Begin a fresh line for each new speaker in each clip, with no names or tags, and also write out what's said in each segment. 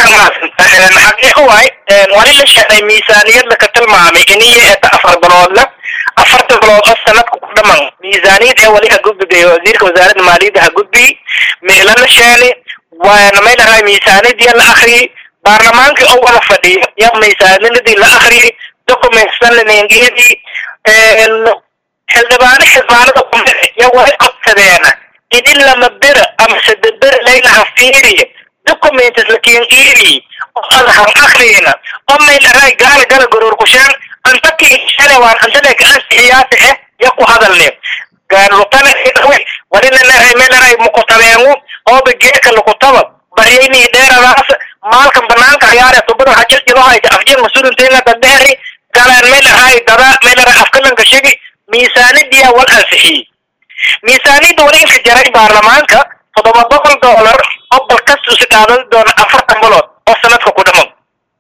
xaqiiqo waay wali la sheegay miisaaniyad laka tilmaamay iniyo eta afar biloodla afarta bilood oo sanadka ku dhaman miisaaniyad ee wali ha gudbigay wasiirka wasaaradda maaliyadda ha gudbiy meela la sheeni waana may lahay miisaaniyadii la akhriyey baarlamaankii oo wada fadhiyo ya miisaaniyadii la akhriyey documentsna lanengiyadii xildhibaano xildhibaanada kumid ya way codsadeena idin lama bera ama saddex bera laylaha fiiriya documents lakengeeri oo adahan akhriyna oo may lahay gaala gala gororkushaan anta kiishane waan antale ka ansixiyaata eh ya ku hadalne gaarlutana walina lahay may lahay mukutabeengu ooba geeka lukutaba baryayni dheeradaas maalkan banaanka ciyaare tubada hajir jilohayta afjir masuulinteena dadheeri galaan may lahay dada may lahay afkalanka shigi miisaanidiya wal ansixiyey miisaaniyadda wali inka jaray baarlamaanka toddoba boqol dollar oo balkas usi qaadan doona afartan bilood oo sanadka ku dhaman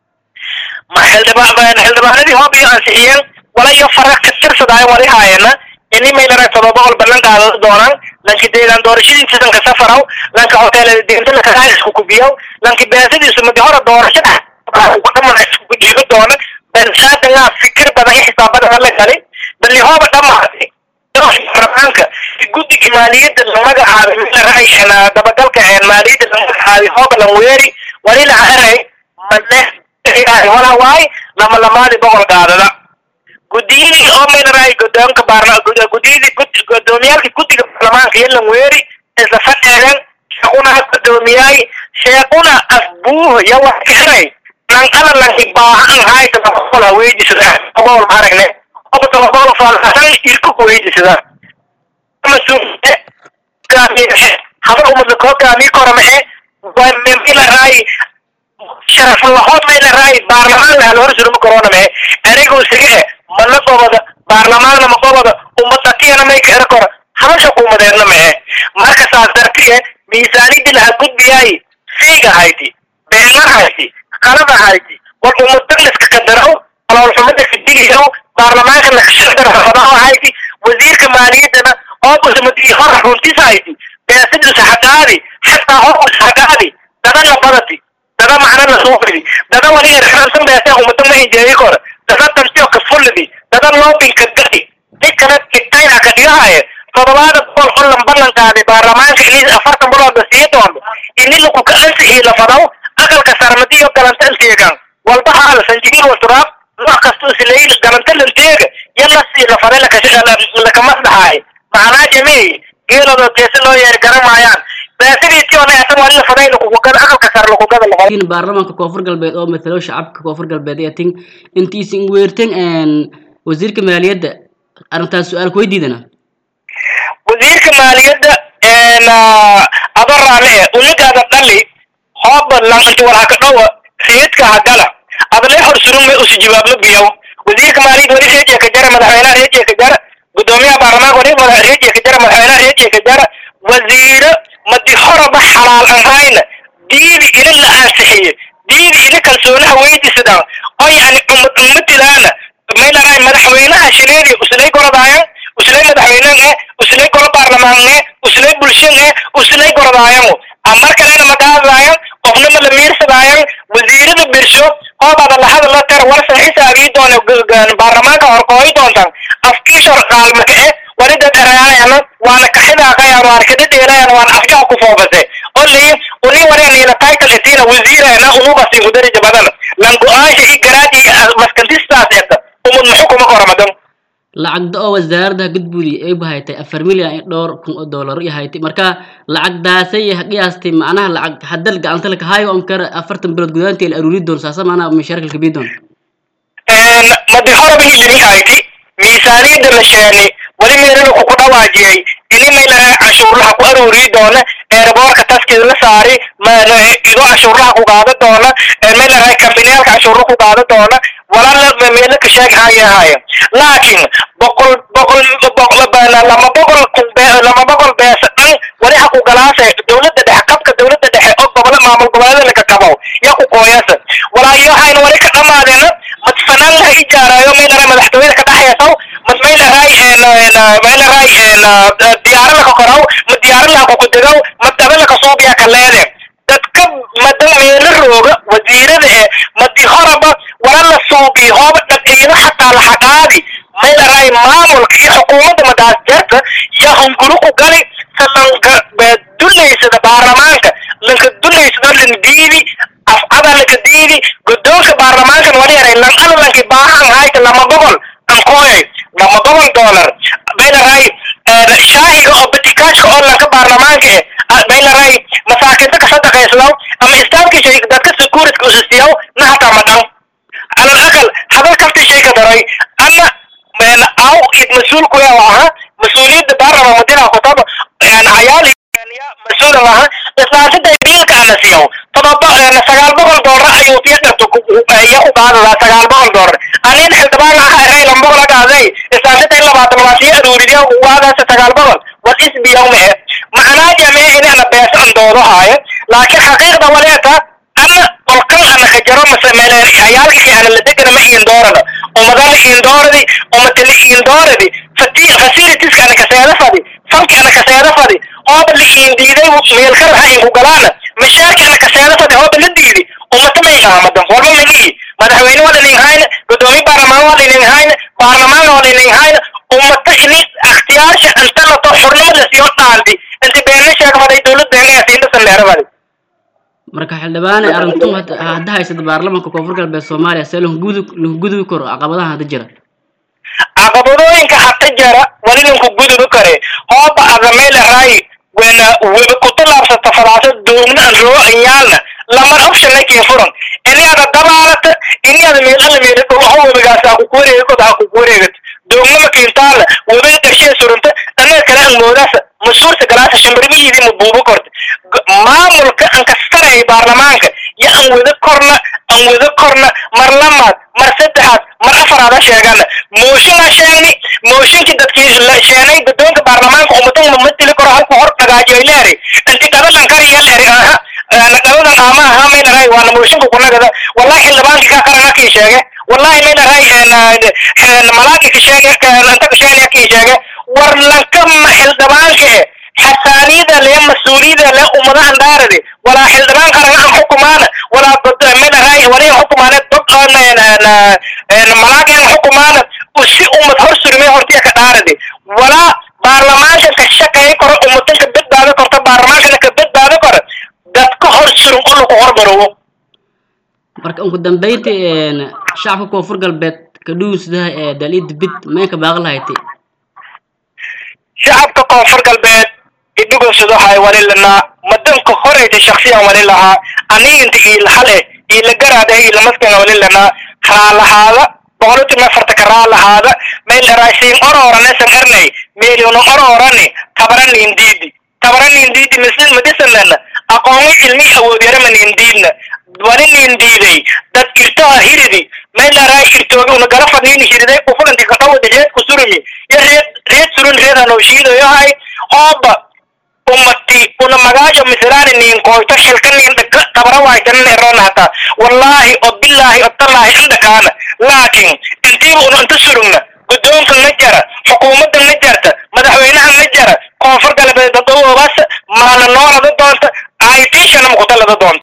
ma xildhibaan xildhibaanadii hoob iyo ansixiyeen wala iyo fara ka tirsadaayo wali haayana ini may laray toddoba boqol ballan qaadan doonaan lanki deegaan doorashadiisa sanka safaraw lanka hoteelada deenta lakagaa isku kubiyaw lanki beesadiisu madi hore doorashada ku dhaman isku dhiibo doona bensaadangaa fikir badan iyo xisaabada la galay bali hooba dhamaatay baarlamaanka guddiga maaliyadda la magacaabay milaray dabagalka maaliyadda la magacaabay hooba lan weeri wali la haray mane wala waay lama lamaadi boqol qaadada guddiyadii oo milaray godoonka baarla guddiyadii gudoomiyaalka guddiga baarlamaanka iyo lan weeri isla fadheegan sheekuna ha gudoomiyaay sheekuna asbuuh ya wax karay lan ala lanki baahan hayta laba boqol haweejisada boqol aragne obatolabolo faalasan irka kuweydisada masuuliye gaamiye habar umada koo gaamiye koramae milaray sharaf lahood maylaray baarlamaan lahal hor suruma koroname anigu sige mana qobada baarlamaanna ma qobada umadakiyana may ka era kora habasha kuumadeedna mee marka saas dartiye miisaanidii laha gudbiyaay fiiga hayti beena hayti qalada hayti war umadaliska kadaraw aloolxumada kadigiyow baarlamaanka nakashadarafadaa hayti wasiirka maaliyaddana oo usmadi hor runtis hayti beesadisa hagaadi xataa hor hagaadi dada labadati dada macna la soo fidi dada wali irxaansan beesa umada ma hinjeeyi kora dada dantiyo ka fulidi dada loobinka gadi mid kale kitayna ka dhigahaye todobaada boqol oo lan ballan qaaday baarlamaanka ini afartan bilood la sii doono ini laku ka ansixii lafadaw aqalka sarmadiyo galanta anteegan walba haal sanjibiil wasuraab nooc kasta usilayl galanta lanteega yalla sii lafada lakamasdahaay macnaa jamii geelooda geesi loo yeeri garamaayaan beesidiisii oo neexsan wali lafaday lakugada aqalka sare lakugada lafada
in baarlamaanka koonfur galbeed oo matalo shacabka koonfur galbeed ee tin intiisin weertan wasiirka maaliyadda arrintaas su-aal ku weydiidana
wasiirka maaliyadda ado raame unigaada dhali hooba lanti walhaka dhowa sayidka hagala adle hor surume usi jawaabma biyow wasiirka maaliyadda wali reejiya ka jara madaxweynaha reejiya ka jara gudoomiyaha baarlamaanka wali madax reejiya ka jara madaxweynaha reejiya ka jara wasiiro madi horaba xalaal ahayna diidi ina la ansixiye diidi ina kalsoonaha weydisadaan oo yani umad ummatidaana maylaray madaxweynaha shileedi uslay gorodaayan uslay madaxweynen eh uslay golo baarlamaan eh uslay bulshan eh uslay gorodaayan amar kalena magaadaayan qofna ma la miirsadaayan wasiirada birsho hoobaada lahada la tar warsan xisaabii doona baarlamaanka horkooyi doontan afkiishor qaalmaka eh walida dherayaayan waana kaxidaaqayan waana kadadheelayan waana afjaha ku foofase oli uni wareniina title etiina wasiirana unubasi mudarija badan lan go-aansha i garaadi maskantistaas eta umud muxukuma koramadan
lacagda oo wasaaradda gudbudi ay bahaytay afar milyan iyo dhowr kun oo dollar iyo haytay marka lacagdaasay qiyaastay macnaha lacag hadal gacanta laka hayo on kara afartan bilood gudaantii la aruuri doon saasa macnaha mashaarka laka bii doon
madi horaba hilimi hayti miisaaniyadda la sheeni wali meelana ku dhawaajiyay ini maylaha cashuurlaha ku aruuri doona eerboorka taskid la saari ido cashuurlaha ku qaada doona maylaha kambaniyaalka cashuurla ku qaada doona walala meelo ka sheeg hayahayo laakiin boqol boqol lama boqol lama boqol beesa dhan wali ha ku galaase dowladda dhexe qabka dowladda dhexe oo gobolo maamul goboleeda laka qabow ya ku qooyasa walaayo waxayna wali ka dhamaadeena madfanaan laha ijaarayo maylaha madaxtooyada ka dhaxaysaw mad maylahay maylahay diyaaro laka koraw ma diyaaro laha kukudegow ma daba laka suubiya ka leede dadka madan meelo rooga suubi hooba dhaqiyada xataa la xaqaadi may laray maamulka iyo xukuumadda madaas jarta iyo hunguru ku gali salanka dullaysada baarlamaanka lanka dullaysado lan diidi afcada lanka diidi guddoonka baarlamaankan wali yaray lan alalanki baahan hayta lama gobol ankooyay lama gobol dollar may laray shaahiga oo batikaashka oo lanka baarlamaanka eh may laray masaakinta ka sadaqayslow ama istaamkii dadka security usistiyaw na hataa ma dhan على الأقل هذا كفت شيء كدري أنا من أو مسؤول كويا وها مسؤولية بارا مدينة خطاب يعني عيالي يعني مسؤول وها بس ما تدري بيل كان سيو طبعا أنا سجال بقول دور أيوة تيجي يأخذ هذا سجال بقول دور أنا نحن طبعا هاي لما بقول لك هذا بس ما تدري لما تمشي أدوري ده وهذا سجال بقول والاسم بيومه معناه جميع إن أنا بس عن دوره هاي لكن حقيقة وليتها أنا والقل أنا خجرو مسمى عيالك أنا اللي دقنا ما يندورنا وما دام يندوردي وما تلي يندوردي فتي غسيري تسك أنا كسيادة فدي فانك أنا كسيادة فدي هو اللي ينديدي ميل خرها إنكو قلانا مشارك أنا كسيادة فدي هو اللي ديدي وما تمي غامدا والله مجي مدحوين ولا نيهاين قدومي بارمان ولا نيهاين بارمان ولا نيهاين وما تحني اختيار شيء أنت لا تحرنا لسيوطنا عندي أنت بيني شاك فدي دولد بيني أسين تسنير فدي
marka xildhibaane arrintu hadda haysata baarlamaanka koonfur galbeed soomaaliya see lahu gudubi karo caqabadaha hadda jira
caqabadooyinka hadda jira wali ninku gudubi kare hooba adameyla raay wena weba kutalaabsata falaasa doogna an roo anyaalna lamar option lakin furan ini ada dabaalata ini ada meelala meela dhulaho webigaas ha kuku wareegod ha kuku wareegat doognama kiintaala webiga qarshee surunta annaga kale an moodaasa masuurta galaasa shambirmihiidii ma buubo korta maamulka an kastaraya baarlamaanka yo an wada korna an wada korna mar lamaad mar saddexaad mar afaraada sheegana mooshinaa sheegni mooshinkii dadkii sheenay guddoonka baarlamaanka umadan mamatili karo halku hor dhagaajiyo leeri inti qadalan kariya leeri aha naqadadan qaama aha may dharay waana mooshinka kunagada wallahi xildhibaankii ka qarana kii sheege wallahi may dharay malaagi ka sheege anta ka sheegaya kii sheege war lankama xildhibaanka e xasaaniyada le mas-uuliyada le ummadahan dhaarade walaa xildhibaan qarana an xukumaana walaa midharay wali xukumaane dog malaagan xukumaana si ummad hor surmay hortiya ka dhaarade walaa baarlamaanka ka shaqeey karo ummadan ka badbaado karto baarlamaankana ka badbaado karo dadka hor surun oo lagu hormarowo
marka ugu dambeynti shacabka koonfur galbeed ka dhuunsadaha ee dalida bid meenka baaqi lahaytay
shacabka koonfur galbeed idhugowsadahay wali lanaa madanka horeyta shaksiyan wali lahaa aniginta iilahale iilagaraada iilamaskana wali lanaa raalahaada boqoloti mefarta ka raalahaada meel eraasiin orooranesan ernay meeliyona oroorani tabaranindiidi tabaranindiidi misin madisanana aqoonmo cilmi awoodyarama nindiidna wali nindiiday dad irtoha hiridi meel eraa irtooga una gala fadniini hiriday ufulanti kadhawada reed ku surumi yo reed reed surun reed hanooshiidayohay ooba ummati una magaajo misraani nin koyto xilka nin dhaka tabara waaytanan erona hataa wallahi o billahi o tallahi indhakaana laakin intiiba una inta surugna guddoonka na jara xukuumadda na jarta madaxweynaha na jara koonfur galbeed dadawoobaas maana noolada doonta aitishana makutalada doonta